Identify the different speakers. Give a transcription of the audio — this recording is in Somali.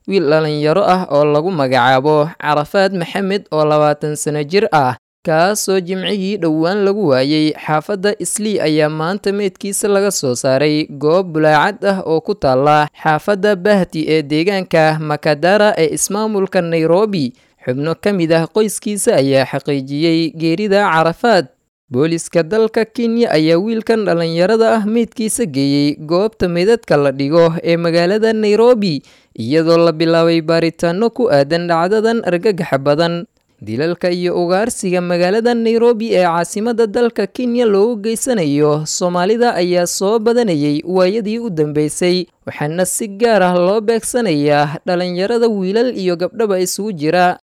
Speaker 1: wiil dhalinyaro ah oo lagu magacaabo carafaad maxamed oo labaatan sano jir ah kaasoo jimcihii dhowaan lagu waayey xaafadda islii ayaa maanta meydkiisa laga soo saaray goob bulaacad ah oo ku taala xaafadda bahti ee deegaanka makadara ee ismaamulka nairobi xubno ka mid ah qoyskiisa ayaa xaqiijiyey geerida carafaad booliska dalka kenya ayaa wiilkan dhallinyarada ah meydkiisa geeyey goobta meydadka la dhigo ee magaalada nairobi iyadoo la bilaabay baaritaano ku aadan dhacdadan argagaxa badan dilalka iyo ugaarsiga magaalada nairobi ee caasimadda dalka kenya loogu geysanayo soomaalida ayaa soo badanayay waayadii u dambeysay waxaana si gaar ah loo beegsanayaa dhalinyarada wiilal iyo gabdhaba isugu jira